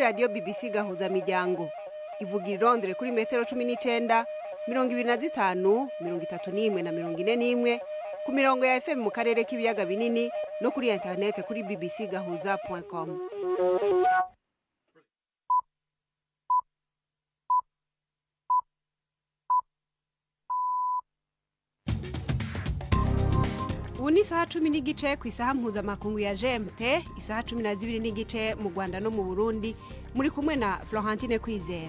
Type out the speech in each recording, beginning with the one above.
radiyo bbc gahuza miryango ivuga irondere kuri metero cumi n'icenda mirongo ibiri na zitanu mirongo itatu n'imwe na mirongo ine n'imwe ku mirongo ya fm mu karere k'ibiyaga binini no kuri interinete kuri bbc gahuza com ubu ni isaha cumi n'igice ku isaha mpuzamakungu ya gmt isaha cumi na zibiri n'igice mu rwanda no mu burundi muri kumwe na florentine kwizera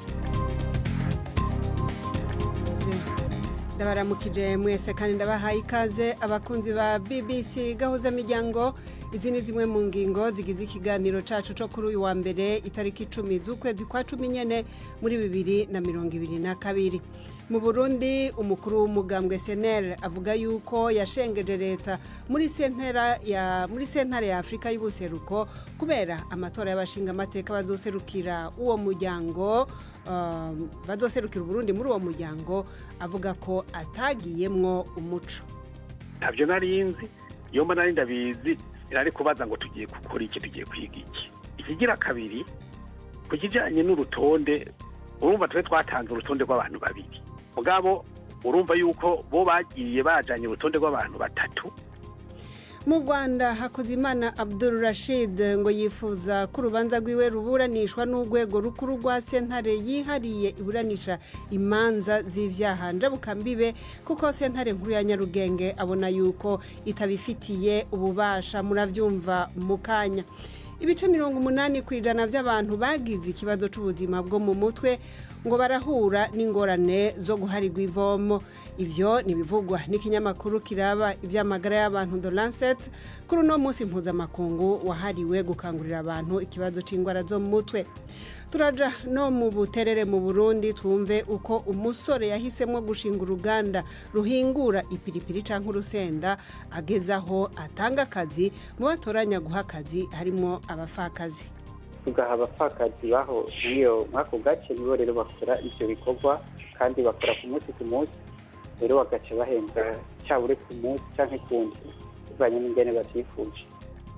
ndabaramukije mwese kandi ndabahaye ikaze abakunzi ba bbc gahuza miryango izi ni zimwe mu ngingo zigize ikiganiro cacu co kuri uyu wa mbere itariki icumi z'ukwezi kwa cumi nyene muri bibiri na mirongo ibiri na kabiri mu burundi umukuru w'umugambwe senel avuga yuko yashengeje leta muri sentera ya muri sentare ya afurika y'ubuseruko kubera amatora y'abashingamateka bazoserukira uwo muryango um, bazoserukira uburundi muri uwo muryango avuga ko atagiyemwo umuco ntabyo nari nzi iyo mba nari ndabizi nari kubaza ngo tugiye gukora iki tugiye kwiga iki ikigira kabiri ku kijyanye n'urutonde urumva twe twatanze urutonde rw'abantu babiri mugabo urumva yuko bo bagiye bajanye urutonde rw'abantu batatu mu rwanda hakuzimana abdul rashid ngo yifuza ko urubanza rwiwe ruburanishwa n'urwego rukuru rwa sentare yihariye iburanisha imanza z'ivyaha njabukambibe kuko sentare nkuru ya nyarugenge abona yuko itabifitiye ububasha muravyumva mu kanya ibice mirongo umunani ku ijana by'abantu bagize ikibazo c'ubuzima bwo mu mutwe ngo barahura n'ingorane zo guharirwa ivomo ivyo nibivugwa n'ikinyamakuru kiraba ivy'amagara y'abantu The Lancet kuri uno munsi mpuzamakungu wahariwe gukangurira abantu ikibazo c'ingwara zo mu mutwe turaja no mu buterere mu burundi twumve uko umusore yahisemwo gushinga uruganda ruhingura ipiripiri canke urusenda ageze aho atanga akazi mu batoranya guha akazi harimwo abapfakazi tugaha abapfakazi baho iyo mw'ako gace nibo rero bakora ivyo bikorwa kandi bakora ku munsi ku munsi rero bagaca bahembwa cyabure ku munsi canke kundi bivanye n'ingene bavyifuje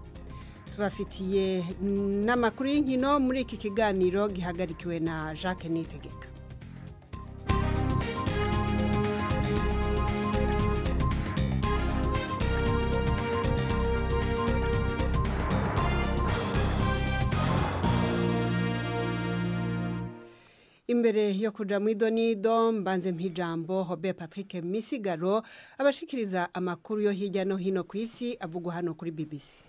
tubafitiye n'amakuru y'inkino muri iki kiganiro gihagarikiwe na jacques nitegeka imbere yo kuja mu idonido mbanze mpijambo hobe patrick misigaro abashikiriza amakuru yo hirya no hino ku isi avugwa hano kuri bbc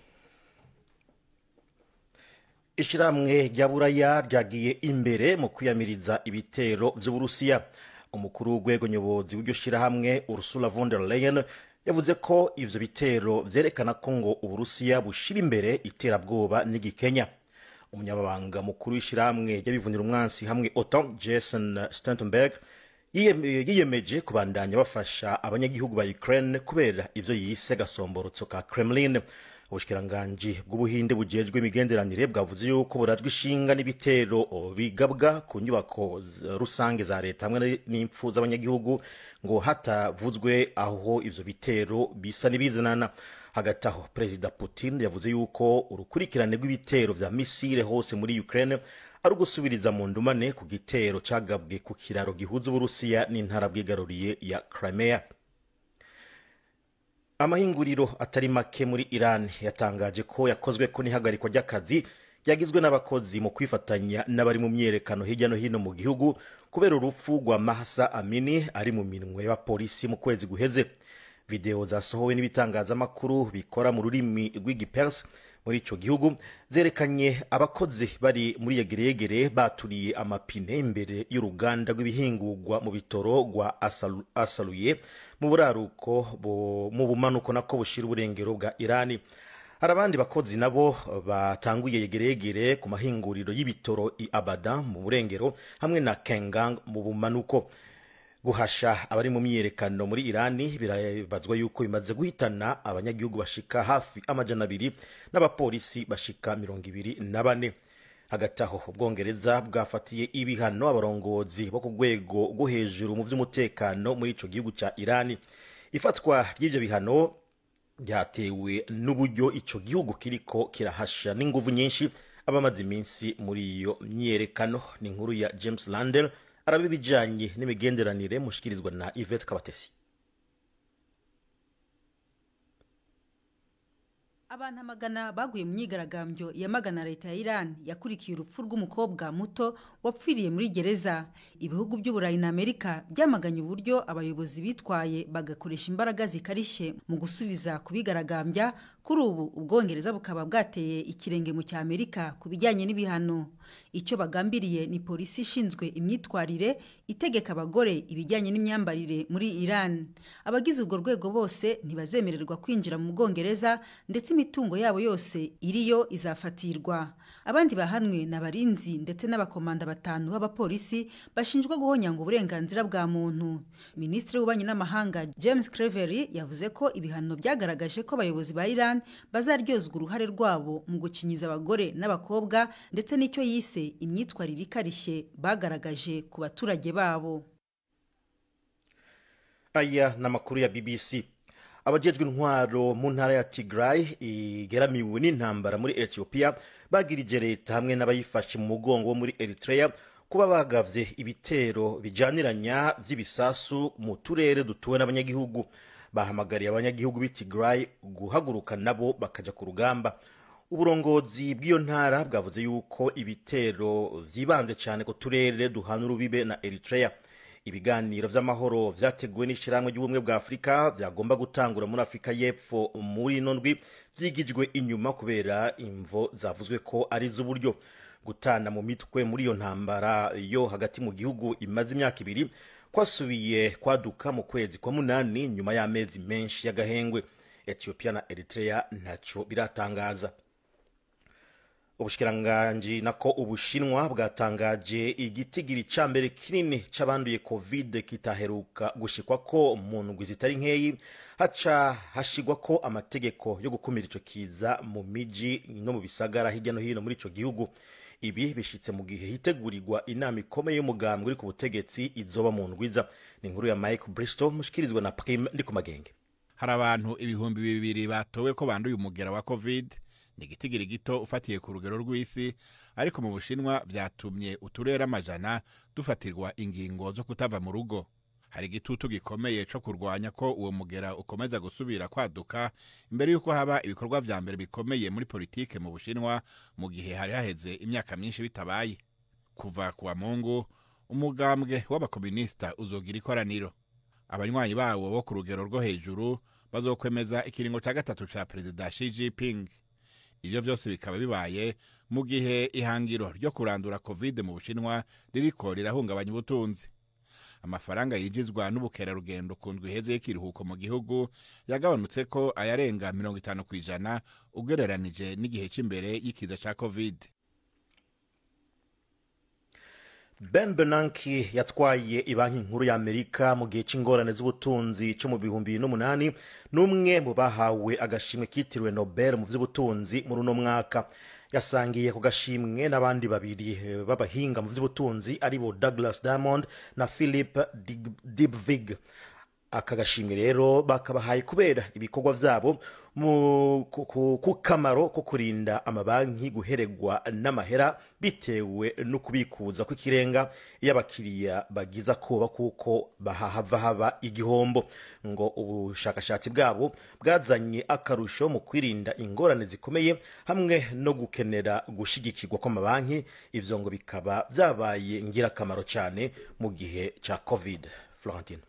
ishyirahamwe rya buraya ryagiye imbere mu kwiyamiriza ibitero by'uburusiya umukuru w'urwego nyobozi w'iryo shyirahamwe ursula von der leyen yavuze ko ivyo bitero vyerekana ko ngo uburusiya bushira imbere iterabwoba n'igikenya umunyamabanga mukuru w'ishyirahamwe ry'abivunira umwansi hamwe otan jason stentenberg yiyemeje kubandanya bafasha abanyagihugu ba ukraine kubera ivyo yise gasomborotso ka kremlin ubushikiranganji bw'ubuhinde bujejwe imigenderanire bwavuze yuko burajwe ishinga n'ibitero bigabwa ku nyubako rusange za leta hamwe n'impfu z'abanyagihugu ngo hatavuzwe aho ivyo bitero bisa n'ibizanana hagati aho perezida putin yavuze yuko urukurikirane rw'ibitero vya misile hose muri ukraine ari ugusubiriza mu ndumane ku gitero cagabwe ku kiraro gihuza uburusiya n'intara bwigaruriye ya crimea amahinguriro atari make muri iran yatangaje ko yakozwe ko n'ihagarikwa ry'akazi ryagizwe n'abakozi mu kwifatanya n'abari mu myerekano hirya no hino mu gihugu kubera urupfu rwa mahasa amini ari mu minwe y'abapolisi mu kwezi guheze videwo zasohowe n'ibitangazamakuru bikora mu rurimi rw'igipersi muri icyo gihugu zerekanye abakozi bari muri yegereyegere baturiye amapine imbere y'uruganda rw'ibihingurwa mu bitoro rwa Asalu- asaluye mu buraruko bu- mu bumanuko nako bushira uburengero bwa irani hari abandi bakozi nabo batanguye yegereyegere ku mahinguriro y'ibitoro i abada mu burengero hamwe na kengang mu bumanuko guhasha abari mu myiyerekano muri irani birabazwa yuko bimaze guhitana abanyagihugu bashika hafi amajana abiri n'abapolisi bashika mirongo ibiri na bane hagati aho ubwongereza bwafatiye ibihano abarongozi bo ku rwego rwo hejuru mu by'umutekano muri ico gihugu ca irani ifatwa ry'ivyo bihano ryatewe n'uburyo ico gihugu kiriko kirahasha n'inguvu nyinshi abamaze iminsi muri iyo myiyerekano ni inkuru ya james landel araba ibijyanye n'imigenderanire mushikirizwa na yvette kabatesi abantu amagana baguye mu myigaragambyo yamagana leta ya iran yakurikiye urupfu rw'umukobwa muto wapfiriye muri gereza ibihugu by'uburayi na amerika byamaganye uburyo abayobozi bitwaye bagakoresha imbaraga zikarishye mu gusubiza kubigaragambya kuri ubu ubwongereza bukaba bwateye ikirenge mu cya amerika ku bijyanye n'ibihano icyo bagambiriye ni polisi ishinzwe imyitwarire itegeka abagore ibijyanye n'imyambarire muri iran abagize urwo rwego bose ntibazemererwa kwinjira mu bwongereza ndetse imitungo yabo yose iriyo izafatirwa abandi bahanwe ni abarinzi ndetse n'abakomanda batanu b'abapolisi bashinjwa guhonyanga uburenganzira bwa muntu minisitiri w'ububanyi n'amahanga james clevery yavuze ko ibihano byagaragaje ko abayobozi ba iran bazaryozwa uruhare rwabo mu gukinyiza abagore n'abakobwa ndetse n'icyo yise imyitwarire ikarishye bagaragaje ku baturage babo aya ni amakuru ya bbc abajejwe intwaro mu ntara ya tigray igeramiwe n'intambara muri ethiopia bagirije leta hamwe n'abayifashe mu mugongo wo muri eritrea kuba bagavye ibitero bijaniranya vy'ibisasu mu turere dutuwe n'abanyagihugu bahamagariye abanyagihugu b'i tigray guhaguruka nabo bakaja ku rugamba uburongozi bw'iyo ntara bwavuze yuko ibitero vyibanze cyane ku turere duhana urubibe na eritrea ibiganiro vy'amahoro vyateguwe n'ishirahamwe ry'ubumwe bwa afurika vyagomba gutangura muri afurika y'epfo muri ino ndwi vyigijwe inyuma kubera imvo zavuzwe ko ari z'uburyo gutana mu mitwe muri iyo ntambara yo hagati mu gihugu imaze imyaka ibiri kwasubiye kwaduka mu kwezi kwa munani nyuma y'amezi menshi y'agahengwe ethiopia na eritrea ntaco biratangaza ubushikiranganji nako ubushinwa bwatangaje igitigiri ca mbere kinini c'abanduye covid kitaheruka gushikwa ko mu ndwi zitari nkeyi haca hashigwa ko amategeko yo gukumira ico kiza mu miji no mu bisagara hirya no hino muri ico gihugu ibi bishitse mu gihe hitegurirwa inama ikomeye y'umugambwe uri ku butegetsi izoba mu ndwiza ni inkuru ya mike bristow mushikirizwa na prime ndi ku magenge hari abantu ibihumbi bibiri batowe ko banduye umugera wa covid ni igitigiri gito ufatiye ku rugero rw'isi ariko mu bushinwa byatumye uturere amajana dufatirwa ingingo zo kutava mu rugo hari igitutu gikomeye cyo kurwanya ko uwo mugera ukomeza gusubira kwaduka imbere y'uko haba ibikorwa vya mbere bikomeye muri politike mu bushinwa mu gihe hari haheze imyaka myinshi bitabaye kuva ku wa mungu umugambwe w'abakominisita uzogira ikoraniro abanywanyi bawo bo ku rugero rwo hejuru bazokwemeza ikiringo cya gatatu ca perezida Xi Jinping ibyo byose bikaba bibaye mu gihe ihangiro ryo kurandura covid mu bushinwa ririko rirahungabanya ubutunzi amafaranga yinjizwa n'ubukerarugendo ku ndwi iheze y'ikiruhuko mu gihugu yagabanutse ko ayarenga mirongo itanu ku ijana ugereranije n'igihe cy'imbere y'ikiza cya covid ben bernanke yatwaye ibanki nkuru ya amerika mu gihe cy'ingorane z'ubutunzi cyo mu bihumbi bibiri n'umunani n'umwe mu bahawe agashimwe kitiriwe nobel mu by'ubutunzi muri uno mwaka yasangiye ku gashimwe n'abandi babiri b'abahinga mu by'ubutunzi aribo douglas diamond na philip dibvig aka gashimwe rero bakabahaye kubera ibikorwa byabo ku kamaro ko kurinda amabanki guheregwa n'amahera bitewe no kubikuza kw'ikirenga iyo abakiriya bagiza koba kuko bahahava haba igihombo ngo ubushakashatsi bwabo bwazanye akarusho mu kwirinda ingorane zikomeye hamwe no gukenera gushyigikirwa kw'amabanki ibyo ngo bikaba byabaye ingirakamaro cyane mu gihe cya covid florentine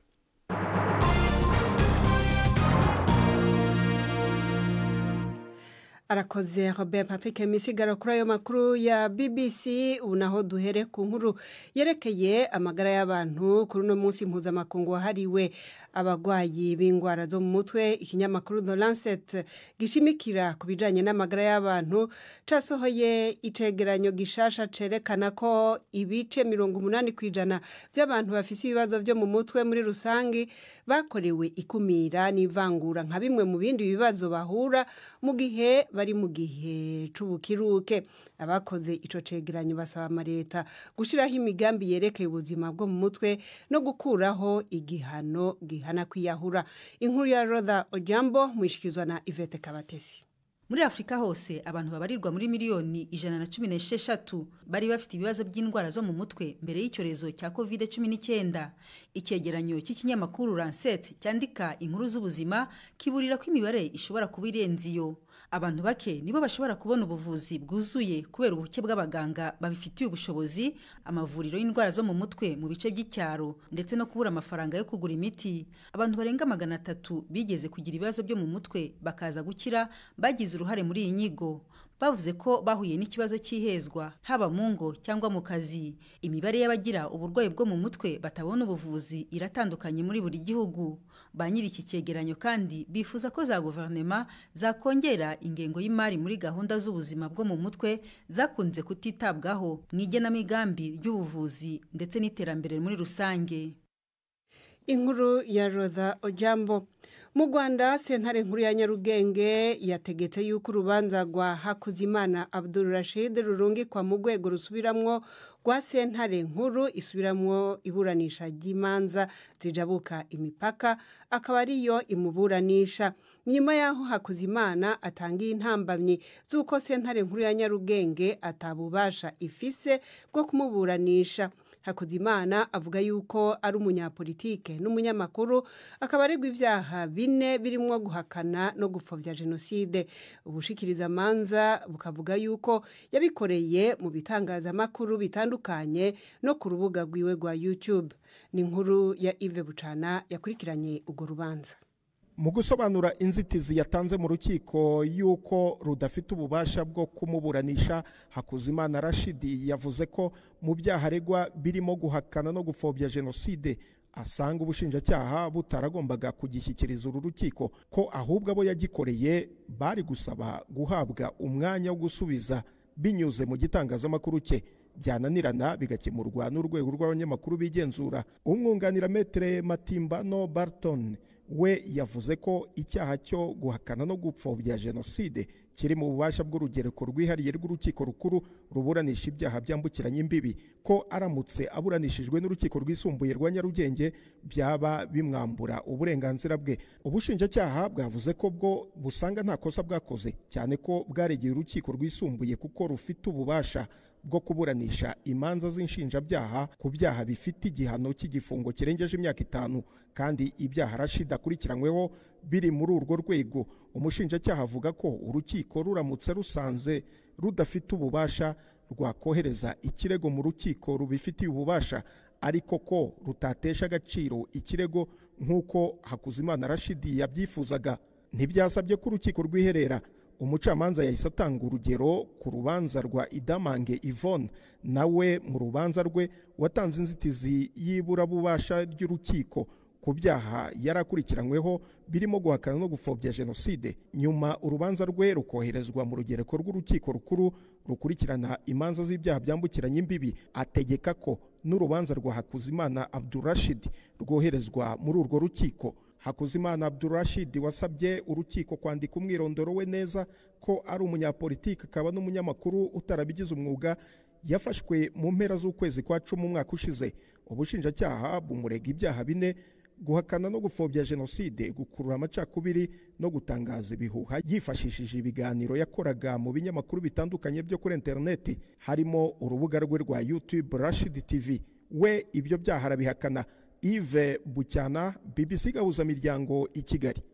arakoze robert patrick misigaro kuri ayo makuru ya bbc ubu naho duhere ku nkuru yerekeye amagara y'abantu kuri uno munsi mpuzamakungu wahariwe abarwayi b'indwara zo mu mutwe ikinyamakuru the lancet gishimikira ku bijyanye n'amagara y'abantu cyasohoye icegeranyo gishasha cerekana ko ibice mirongo umunani ku ijana by'abantu bafite ibibazo byo mu mutwe muri rusange bakorewe ikumira n'ivangura nka bimwe mu bindi bibazo bahura mu gihe bari mu gihe c'ubukiruke abakoze ico cegeranyo basaba amaleta gushiraho imigambi yerekeye ubuzima bwo mu mutwe no gukuraho igihano gihana kwiyahura inkuru ya Rotha Ojambo mwishikizwa na Ivete Kabatesi muri afurika hose abantu babarirwa muri miliyoni ijana na cumi n'esheshatu bari bafite ibibazo by'indwara zo mu mutwe mbere y'icyorezo cya covid cumi n'icyenda icyegeranyo cy'ikinyamakuru lancet cyandika inkuru z'ubuzima kiburira ko imibare ishobora kuba irenze iyo abantu bake nibo bashobora kubona ubuvuzi bwuzuye kubera ubuke bw'abaganga babifitiye ubushobozi amavuriro y'indwara zo mu mutwe mu bice by'icyaro ndetse no kubura amafaranga yo kugura imiti abantu barenga magana atatu bigeze kugira ibibazo byo mu mutwe bakaza gukira bagize uruhare muri iyi nyigo bavuze ko bahuye n'ikibazo cy'ihezwa haba mu ngo cyangwa mu kazi imibare y'abagira uburwayi bwo mu mutwe batabona ubuvuzi iratandukanye muri buri gihugu ba nyiri iki cyegeranyo kandi bifuza ko za guverinoma zakongera ingengo y'imari muri gahunda z'ubuzima bwo mu mutwe zakunze kutitabwaho mu igenamigambi ry'ubuvuzi ndetse n'iterambere muri rusange inkuru ya roza ojambo mu rwanda sentare nkuru ya nyarugenge yategetse yuko urubanza rwa hakuzimana abdul rashid rurungikwa mu rwego rusubiramwo rwa sentare nkuru isubiramwo iburanisha ry'imanza zijabuka imipaka akaba ariyo imuburanisha nyuma y'aho hakuzimana atangiye intambamyi z'uko sentare nkuru ya nyarugenge atabubasha ifise bwo kumuburanisha hakuzimana avuga yuko ari umunyapolitike n'umunyamakuru akaba aregwa ibyaha bine birimo guhakana no gupfobya jenoside ubushikirizamanza bukavuga yuko yabikoreye mu bitangazamakuru bitandukanye no ku rubuga rwiwe rwa youtube ni inkuru ya ive bucana yakurikiranye urwo rubanza mu gusobanura inzitizi yatanze mu rukiko y'uko rudafite ububasha bwo kumuburanisha hakuzimana rashidi yavuze ko mu byaha aregwa birimo guhakana no gupfobya jenoside asanga ubushinjacyaha butaragombaga kugishyikiriza uru rukiko ko ahubwo abo yagikoreye bari gusaba guhabwa umwanya wo gusubiza binyuze mu gitangazamakuru cye byananirana bigakemurwa n'urwego rw'abanyamakuru bigenzura umwunganira metere matimbano barton we yavuze ko icyaha cyo guhakana no gupfobya jenoside kiri mu bubasha bw'urugereko rwihariye rw'urukiko rukuru ruburanisha ibyaha byambukiranya imbibi ko aramutse aburanishijwe n'urukiko rwisumbuye rwa nyarugenge byaba bimwambura uburenganzira bwe ubushinjacyaha bwavuze ko bwo busanga nta kosa bwakoze cyane ko bwaregeye urukiko rwisumbuye kuko rufite ububasha bwo kuburanisha imanza z'inshinjabyaha ku byaha bifite igihano cy'igifungo kirengeje imyaka itanu kandi ibyaha rashida akurikiranyweho biri muri urwo rwego umushinjacyaha avuga ko urukiko ruramutse rusanze rudafite ububasha rwakohereza ikirego mu rukiko rubifitiye ububasha ariko ko rutatesha agaciro ikirego nk'uko hakuzimana rashidi yabyifuzaga ntibyasabye ko urukiko rwiherera umucamanza yahise atanga urugero ku rubanza rwa idamange yvonne nawe mu rubanza rwe watanze inzitizi y'iburabubasha ry'urukiko ku byaha yari akurikiranyweho birimo guhakana no gupfobya jenoside nyuma urubanza rwe rukoherezwa mu rugereko rw'urukiko rukuru rukurikirana imanza z'ibyaha byambukiranya imbibi ategeka ko n'urubanza rwa hakuzimana abdurashid rwoherezwa muri urwo rukiko hakuzimana abdurashid wasabye urukiko kwandika umwirondoro we neza ko ari umunyapolitiki akaba n'umunyamakuru utarabigize umwuga yafashwe mu mpera z'ukwezi kwa cumi umwaka ushize ubushinjacyaha bumurega ibyaha bine guhakana no gupfobya jenoside gukurura amacakubiri no gutangaza ibihuha yifashishije ibiganiro yakoraga mu binyamakuru bitandukanye byo kuri interineti harimo urubuga rwe rwa youtube rashid tv we ibyo byaha arabihakana Yves bucyana bbc gahuzamiryango i kigali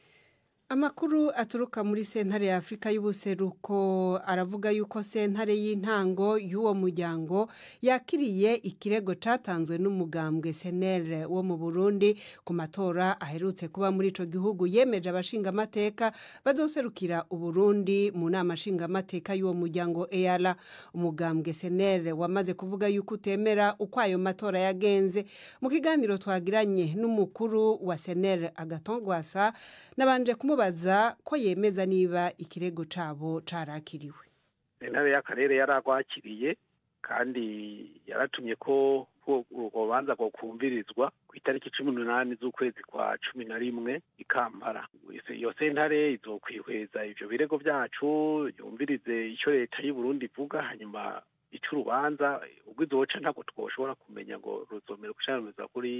amakuru aturuka muri sentare ya afurika y'ubuseruko aravuga yuko sentare y'intango y'uwo muryango yakiriye ikirego cyatanzwe n'umugambwe senere wo mu burundi ku matora aherutse kuba muri icyo gihugu yemeje abashingamateka bazoserukira uburundi mu nama nshingamateka y'uwo muryango eyara umugambwe senere wamaze kuvuga yuko utemera uko ayo matora yagenze mu kiganiro twagiranye n'umukuru wa senere agatongwasa nabanje kumubaza baza ko yemeza niba ikirego cyabo cyarakiriwe intare y'akarere yaragwakiriye kandi yaratumye ko urwo rubanza rwo kumvirizwa ku itariki cumi n'umunani z'ukwezi kwa cumi na rimwe i kampala iyo sentare izokwihweza ibyo birego byacu yumvirize icyo leta y'uburundi ivuga hanyuma ica urubanza ubwo izoca ntabwo twoshobora kumenya ngo ruzomera gushyiramiza kuri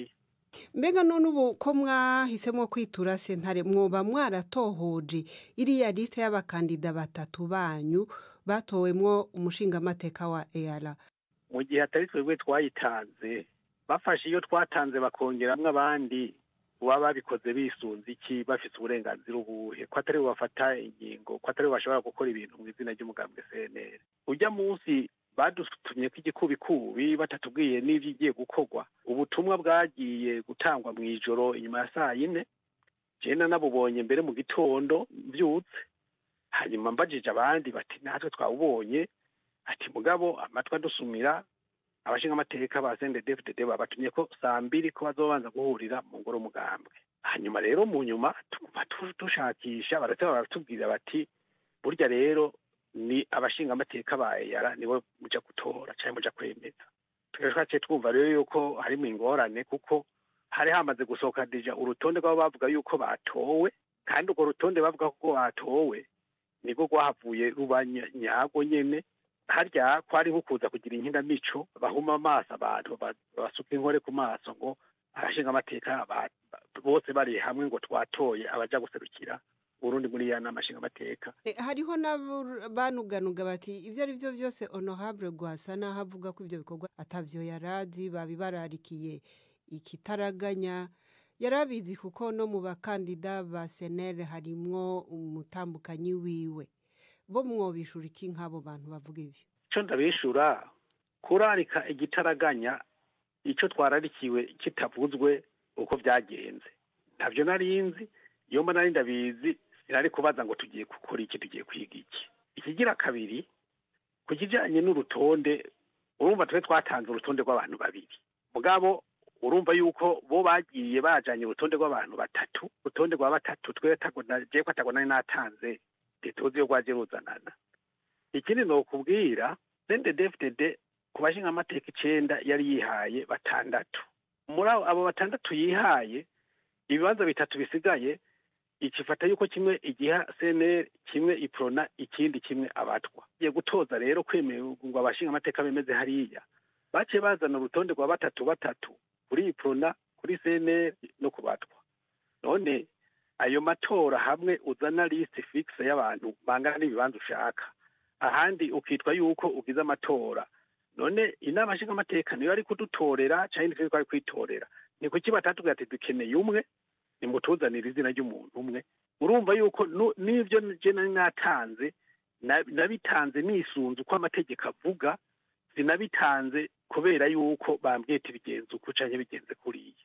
mbega none ubu ko mwahisemo kwitura sentare mwoba mwaratohoje iriya lisite y'abakandida batatu banyu batowemwo umushingamateka wa eyara mu gihe atari twebwe twayitanze bafashe iyo twatanze bakongeramwo abandi baba babikoze bisunze iki bafite uburenganzira ubuhe ko atari bafata ingingo ko atari bashobora gukora ibintu mu izina ry'umugambwe cnr ujya munsi badutumye ko igikubikubi batatubwiye n'ibyo igiye gukorwa ubutumwa bwagiye gutangwa mu ijoro inyuma ya saa yine jena nabubonye mbere mu gitondo mbyutse hanyuma mbajije abandi bati natwe twawubonye ati mugabo amatwi adusumira abashinga amateka ba sende dfdd babatumye ko saa mbiri ko bazobanza guhurira mu ngoro mugambwe hanyuma rero mu nyuma tuguma dushakisha barateba baratubwira bati burya rero ni abashinga amateka ba eyara nibo muja gutora cyangwa muja kwemeza twaciye twumva rero yuko harimo ingorane kuko hari hamaze gusohoka dija urutonde rw'abo bavuga yuko batowe kandi urwo rutonde bavuga ko batowe nibwo rwahavuye ruba nyago nyene harya kwari nko kuza kugira inkinamico bahuma amaso abantu basuka inkore ku maso ngo abashinga amateka bose bari hamwe ngo twatoye abaja guserukira urundi muri ya nama nshinga amateka hariho n'abanuganuga bati ibyo ari byo byose honorable rwasa n'aho avuga ko ibyo bikorwa atavyo yarazi babibararikiye ikitaraganya yarabizi kuko no mu bakandida ba senere harimwo umutambukanyi wiwe bo mwobishura iki nk'abo bantu bavuga ibyo icyo ndabishura kurarika igitaraganya icyo twararikiwe kitavuzwe uko byagenze ntabyo nari nzi iyo mba nari ndabizi sinari kubaza ngo tugiye gukora iki tugiye kwiga iki ikigira kabiri ku kijyanye n'urutonde urumva twe twatanze urutonde rw'abantu babiri mugabo urumva yuko bo bagiye bajanye urutonde rw'abantu batatu urutonde rwa batatu twe jewe ko atagona natanze ntituzi yo rwaje ruzanana ikindi ni ukubwira sende dfdd ku bashinga amateka icenda yari yihaye batandatu muri abo batandatu yihaye ibibanza bitatu bisigaye ikifata yuko kimwe igiha cnr kimwe iprona ikindi kimwe abatwa igiye gutoza rero kwemerwa ngo abashinga amateka bemeze hariya baciye bazana urutonde rwa batatu batatu kuri iprona kuri cnr no ku batwa none ayo matora hamwe uzana lisite fixe y'abantu bangana n'ibibanza ushaka ahandi ukitwa yuko ugize amatora none inama nshinga amateka niyo ari kudutorera cyangwa ntitwe twari kwitorera ni kuki batatubwira ati dukeneye umwe nimutuzanire izina ry'umuntu umwe urumva yuko n'ibyo je nari natanze nabitanze nisunze uko amategeko avuga sinabitanze kubera yuko bambwiye bigenze uko canke bigenze kuriya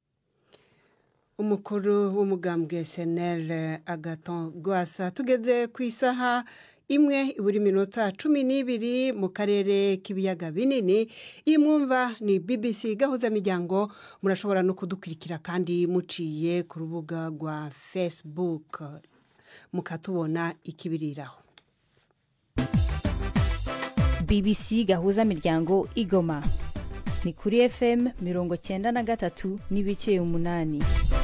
umukuru w'umugambwe senere agaton rwasa tugeze ku isaha imwe buri minota cumi n'ibiri mu karere k'ibiyaga binini iyi mwumva ni bbc gahuzamiryango murashobora no kudukurikira kandi muciye ku rubuga rwa facebook mukatubona ikibiriraho bbc gahuzamiryango igoma ni kuri fm mirongo cyenda na gatatu n'ibice umunani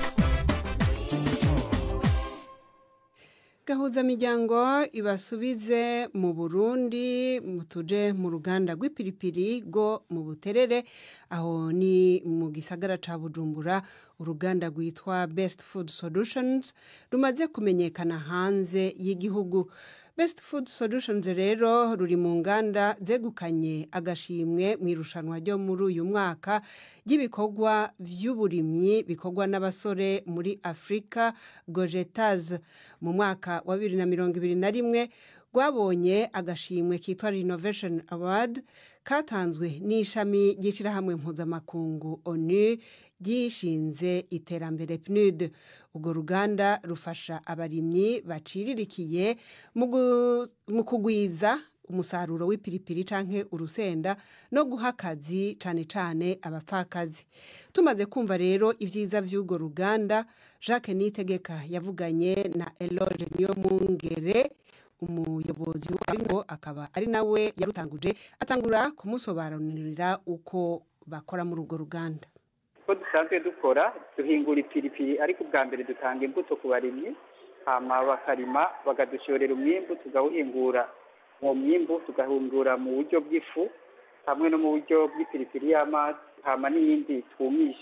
gahuzamiryango ibasubize mu burundi tuje mu ruganda rw'ipiripiri rwo mu buterere aho ni mu gisagara ca bujumbura uruganda rwitwa best food solutions rumaze kumenyekana hanze y'igihugu best food solutions rero ruri mu nganda zegukanye agashimwe mu irushanwa ryo muri uyu mwaka ry'ibikorwa by'uburimyi bikorwa n'abasore muri afurika gojetas mu mwaka wa bibiri na mirongo ibiri na rimwe rwabonye agashimwe kitwa renovation award katanzwe n'ishami ry'ishyirahamwe mpuzamakungu onu ryishinze iterambere pnud urwo ruganda rufasha abarimyi baciririkiye mu kugwiza umusaruro w'ipiripiri canke urusenda no guha akazi cane cane abapfakazi tumaze kumva rero ibyiza by'urwo ruganda jacques nitegeka yavuganye na eloge niyo mungere umuyobozi warwo akaba ari nawe yarutanguje atangura kumusobanurira uko bakora muri urwo ruganda ko dusanzwe dukora duhingura ipiripiri ariko ubwa mbere dutanga imbuto ku barimyi hama bakarima bakadushorera umwimbu tugawuhingura uwo mwimbu tugahingura mu buryo bw'ifu hamwe no mu buryo bw'ipiripiri y'amazi hama n'iyindi twumisha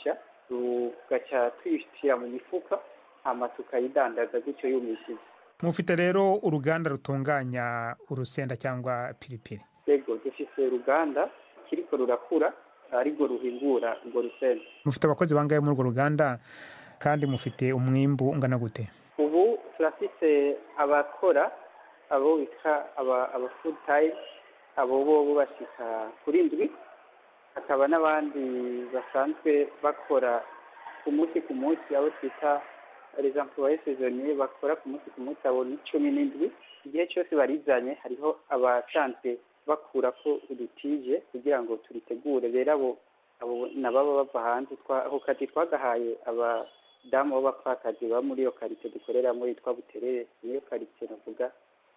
tugaca tuyishyira mu mifuka hama tukayidandaza gutyo yumishije mufite rero uruganda rutunganya urusenda cyangwa piripiri yego dufise uruganda kiriko rurakura arirwo ruhingura urwo rusenda mufite abakozi bangahe muri urwo ruganda kandi mufite umwimbu ungana gute ubu turafise abakora abo bita aba aba full time abo bo bashika kuri ndwi hakaba n'abandi basanzwe bakora ku munsi ku munsi abo twita les employés saisonniers bakora ku munsi ku munsi abo ni cumi n'indwi igihe cyose barizanye hariho abasanzwe bakurako udutije kugira ngo turitegure rero abo abo nababa bava hanze ako kazi twagahaye abadamu b'abapfakazi baba muri iyo karite dukoreramo yitwa buterere niyo karite navuga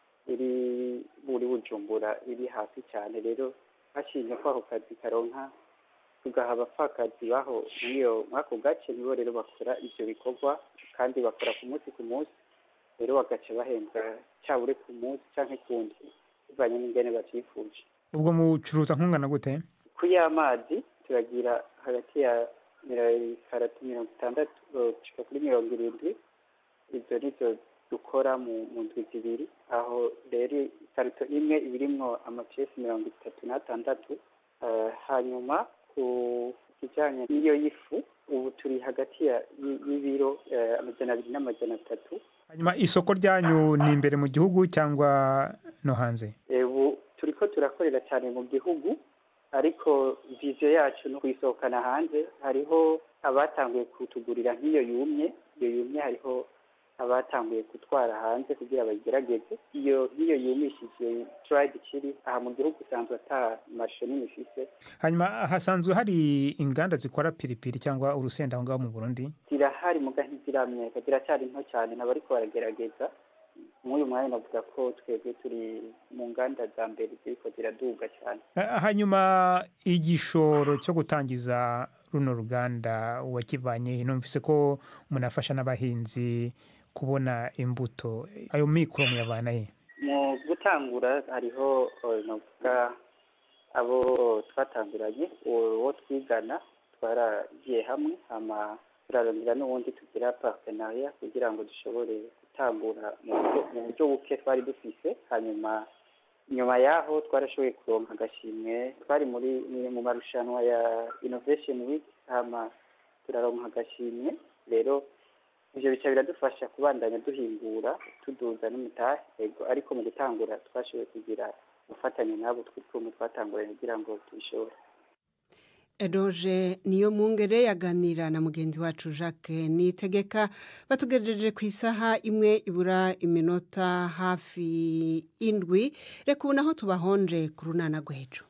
iri muri bujumbura iri hasi cyane rero hashinzwe ko ako kazi karonka tugaha abapfakazi baho muri ako gace nibo rero bakora ibyo bikorwa kandi bakora ku munsi ku munsi rero bagaca bahembwa cyabure ku munsi cyangwa kundi bivanye n'ingene babyifuje ubwo mucuruza nkungana gute ku y'amazi turagira hagati ya karatu mirongo itandatu gushika kuri mirongo irindwi izo nizo dukora mu ndwi zibiri aho rero ikarito imwe iba irimwo amacesi mirongo itatu n'atandatu hanyuma ku kijyanye n'iyo y'ifu ubu turi hagati y'ibiro amajana abiri n'amajana atatu hanyuma isoko ryanyu ni imbere mu gihugu cyangwa no hanze ubu turi ko turakorera cyane mu gihugu ariko viziyo yacu no kuyisohokana hanze hariho abatanguye kutugurira nk'iyo yumye iyo yumye hariho abatanguye gutwara hanze kugira bayigerageze iyo nk'iyo yumishije turayidi ikiri aha mu gihugu usanzwe ata marishe nini ifise hanyuma hasanzwe hari inganda zikora piripiri cyangwa urusenda aho ngaho mu burundi zirahari muga ntiziramenyeka ziracyari nto cyane nabo ariko baragerageza nk'uyu mwanya navuga ko twebwe turi mu nganda za mbere ziriko ziraduga cyane hanyuma igishoro cyo gutangiza runo ruganda wakivanye numvise ko munafasha n'abahinzi kubona imbuto ayo mikoro muyavana he mu gutangura hariho navuga abo twatanguranye uwo twigana twaragiye hamwe hama turarondera n'ubundi tugira partenariya kugira ngo dushobore gutangura mu buryo buke twari dufise hanyuma nyuma yaho twarashoboye kuronka agashimwe twari muri mu marushanwa ya innovation week hama turaronka agashimwe rero ivyo bica biradufasha kubandanya duhingura tuduza n'umutahe yego ariko mu gutangura twashoboye kugira gufatanya nabo tw'ikumwe twatanguranye kugira ngo tubishobore eroge niyo mungere yaganira na mugenzi wacu jacques nitegeka batugejeje ku isaha imwe ibura iminota hafi indwi reka ubu naho tubahonje ku runana rw'ejo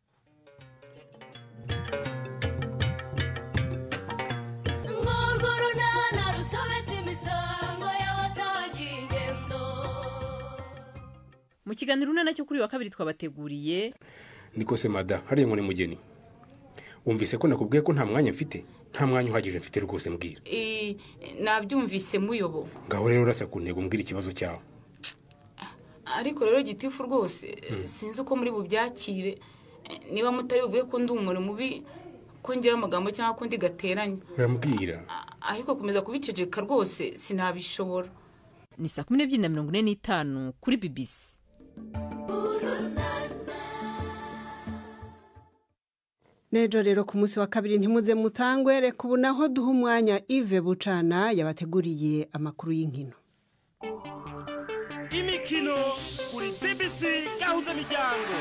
mu kiganiro runana cyo kuri wa kabiri twabateguriye niko se mada hariya ngo ni mugeni wumvise ko nakubwiye ko nta mwanya mfite nta mwanya uhagije mfite rwose mbwira nabyumvise muyobo ngaho rero urasa ku ntego mbwira ikibazo cyawe ariko rero gitifu rwose sinzi uko muri bubyakire niba mutari bubwiye ko ndi umuntu mubi ko ngira amagambo cyangwa ko ndi gateranye urambwira ariko kumeza kubiceceka rwose sinabishobora ni saa kumi n'ebyiri na mirongo ine n'itanu kuri bibisi Nejo rero ku munsi wa kabiri ntimuze mutangwe reka ubu naho duha umwanya Yves bucana yabateguriye amakuru y'inkino imikino kuri bbc gahuza miryango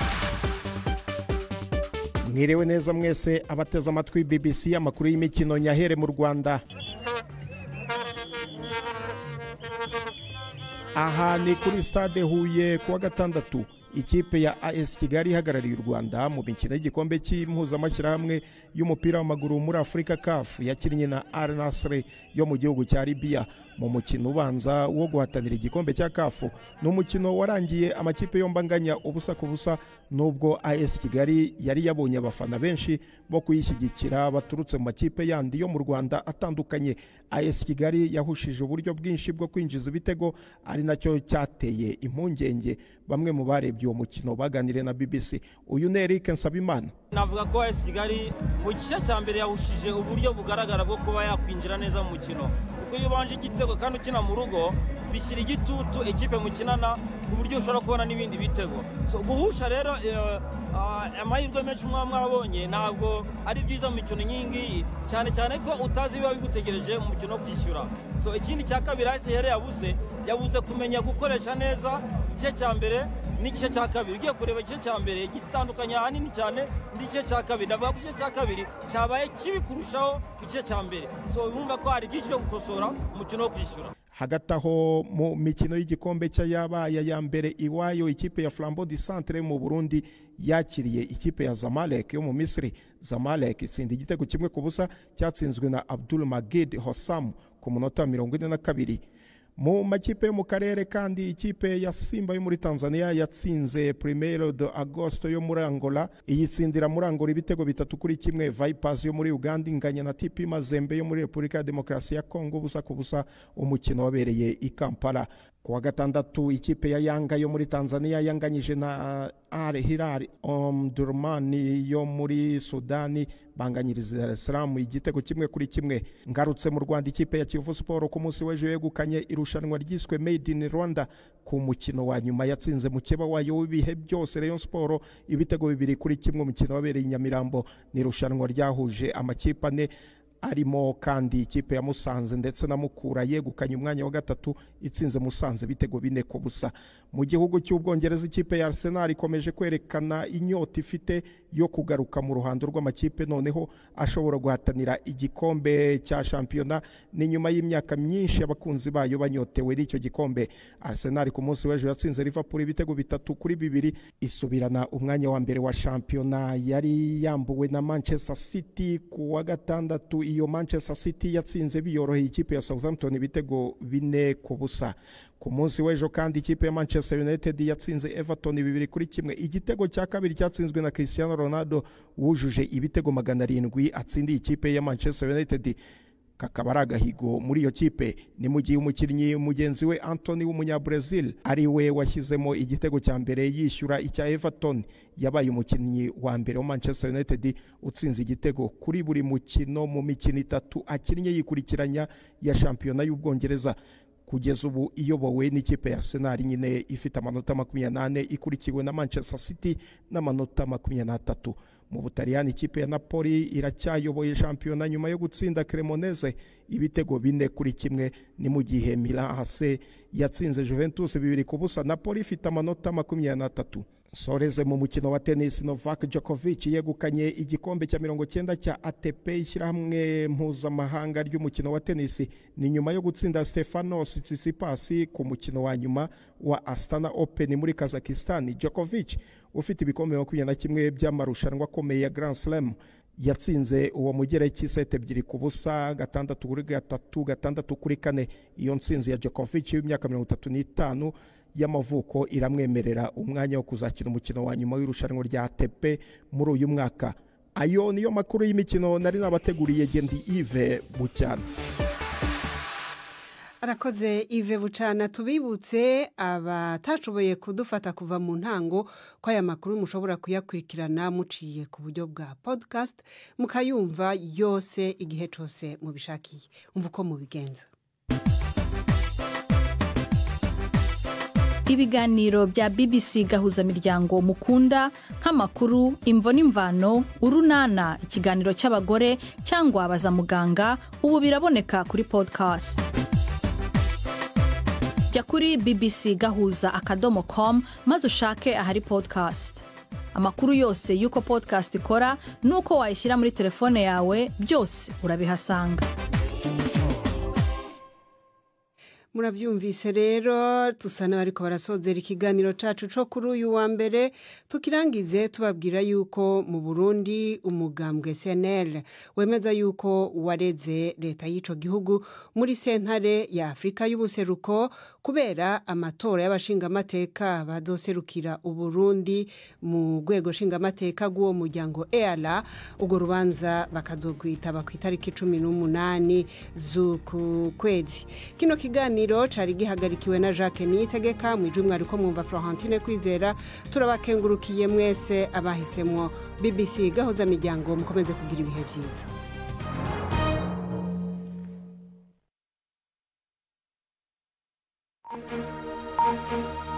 mwiriwe neza mwese abateze amatwi bbc amakuru y'imikino nyahere mu rwanda aha ni kuri stade huye kuwa gatandatu ikipe ya as kigali ihagarariye u rwanda mu mikino y'igikombe cy'impuzamashyirahamwe y'umupira w'amaguru muri afurika caf yakinnye na al nasre yo mu gihugu cya libiya mu mukino ubanza wo guhatanira igikombe cya kafu ni umukino warangiye amakipe yombi anganya ubusa ku busa nubwo as kigali yari yabonye abafana benshi bo kuyishyigikira baturutse mu makipe yandi yo mu rwanda atandukanye as kigali yahushije uburyo bwinshi bwo kwinjiza ibitego ari nacyo cyateye impungenge bamwe mu barebye barebye uwo mukino baganiriye na bbc uyu ni eric nsabimana navuga ko esi kigali mu gice cya mbere yahushije uburyo bugaragara bwo kuba yakwinjira neza mu mukino kuko iyo ubanje igitego kandi ukina mu rugo bishyira igitutu ekipe mukinana ku buryo ushobora kubona n'ibindi bitego so guhusha rero eh, ah, amahirwe menshi mwaba mwabonye ntabwo ari byiza mu mikino nk'iyi ngiyi cyane cyane ko utazi biba bigutegereje mu mukino wo kwishyura so ikindi cya kabiri hasi yari yabuze yabuze kumenya gukoresha neza igice cya mbere n'igice cya kabiri ugiye kureba igice cya mbere gitandukanye ahanini cyane n'igice cya kabiri ndavuga ko igice cya kabiri cyabaye kibi kurushaho igice cya mbere so bumva ko hari byinshi byo gukosora umukino wo kwishyura hagati aho mu mikino y'igikombe cy'ayabaye ya mbere iwayo ikipe ya flambo di centre mu burundi yakiriye ikipe ya zamalek yo mu misiri zamalek itsinda igitego kimwe ku busa cyatsinzwe na abdul magid hossam ku munota wa mirongo ine na kabiri mu makipe yo mu karere kandi ikipe ya simba yo muri tanzania yatsinze primero de agosto yo muri angola iyitsindira muri angola ibitego bitatu kuri kimwe vipers yo muri uganda inganya na tipi mazembe yo muri repubulika ya demokarasi ya kongo busa ku busa umukino wabereye i kampala ku wa gatandatu ikipe ya yanga yo muri tanzania yanganyije na al hilal omdurman yo muri sudani banganyiriza Dar es Salaam igitego kimwe kuri kimwe ngarutse mu rwanda ikipe ya kiyovu siporo ku munsi w'ejo yegukanye irushanwa ryiswe made in rwanda ku mukino wa nyuma yatsinze mukeba wayo w'ibihe byose rayon siporo ibitego bibiri kuri kimwe umukino wabereye i nyamirambo ni irushanwa ryahuje amakipe ane arimo kandi ikipe ya musanze ndetse na mukura yegukanye umwanya wa gatatu itsinze musanze ibitego bine ku busa mu gihugu cy'ubwongereza ikipe ya arsenal ikomeje kwerekana inyota ifite yo kugaruka mu ruhando rw'amakipe noneho ashobora guhatanira igikombe cya shampiyona ni nyuma y'imyaka myinshi abakunzi bayo banyotewe n'icyo gikombe arsenal ku munsi w'ejo yatsinze liverpool ibitego bitatu kuri bibiri isubirana umwanya wa mbere wa shampiyona yari yambuwe na manchester city ku wa gatandatu iyo manchester city yatsinze biyoroheye ikipe ya southampton ibitego bine ku busa ku munsi w'ejo kandi ikipe ya manchester united yatsinze everton bibiri kuri kimwe igitego cya kabiri cyatsinzwe na cristiano ronaldo wujuje ibitego magana arindwi atsindiye ikipe ya manchester united kakaba ari agahigo muri iyo kipe ni mu gihe umukinnyi mugenzi we antony w'umunyabrazil ari we washyizemo igitego cya mbere yishyura icya everton yabaye umukinnyi wa mbere wa manchester united utsinze igitego kuri buri mukino mu mikino itatu akinnye yikurikiranya ya shampiyona y'ubwongereza kugeza ubu iyobowe n'ikipe ya arsenal nyine ifite amanota makumyabiri n'ane ikurikiwe na manchester city n'amanota makumyabiri n'atatu mu butaliyani ikipe ya napoli iracyayoboye shampiyona nyuma yo gutsinda cremoneze ibitego bine kuri kimwe ni mu gihe milan hase yatsinze juventus bibiri ku busa napoli ifite amanota makumyabiri n'atatu soreze mu mukino wa tennis novak djokovic yegukanye igikombe cya mirongo cyenda cya atp ishyirahamwe mpuzamahanga ry'umukino wa tennis ni nyuma yo gutsinda stefanos tsitsipas ku mukino wa nyuma wa astana open muri kazakistan djokovic ufite ibikombe makumyabiri na kimwe by'amarushanwa akomeye ya grand slam yatsinze uwo mugereki seti ebyiri ku busa gatandatu kuri gatatu gatandatu kuri kane iyo nsinzi ya djokovic w'imyaka mirongo itatu n'itanu y'amavuko iramwemerera umwanya wo kuzakina umukino wa nyuma w'irushanwa rya ATP muri uyu mwaka ayo niyo makuru y'imikino nari nabateguriye gendi ive bucyana arakoze ive bucana tubibutse abatashoboye kudufata kuva mu ntango ko aya makuru mushobora kuyakurikirana muciye ku buryo bwa podcast mukayumva yose igihe cyose mubishakiye umva uko mubigenza ibiganiro bya bbc gahuzamiryango mukunda nk'amakuru imvo n'imvano urunana ikiganiro cy'abagore cyangwa baza muganga ubu biraboneka kuri podcast jya kuri bbc gahuza akadomo com maze ushake ahari podcast amakuru yose y'uko podcast ikora n'uko wayishyira muri telefone yawe byose urabihasanga murabyumvise rero dusa n'abariko barasozera ikiganiro cyacu cyo kuri uyu wa mbere tukirangize tubabwira yuko mu burundi umugambwe cnl wemeza yuko wareze leta y'icyo gihugu muri sentare ya afurika y'ubuseruko kubera amatora y'abashingamateka bazoserukira uburundi mu rwego nshingamateka rw'uwo muryango eara urwo rubanza bakazogwitaba ku itariki cumi n'umunani z'uku kwezi kino kiganiro cari gihagarikiwe na jacques niyitegeka mu ijwi mwariko mwumva florentine kwizera turabakengurukiye mwese abahisemwo bbc gahoza miryango mukomeze kugira ibihe byiza Thank you.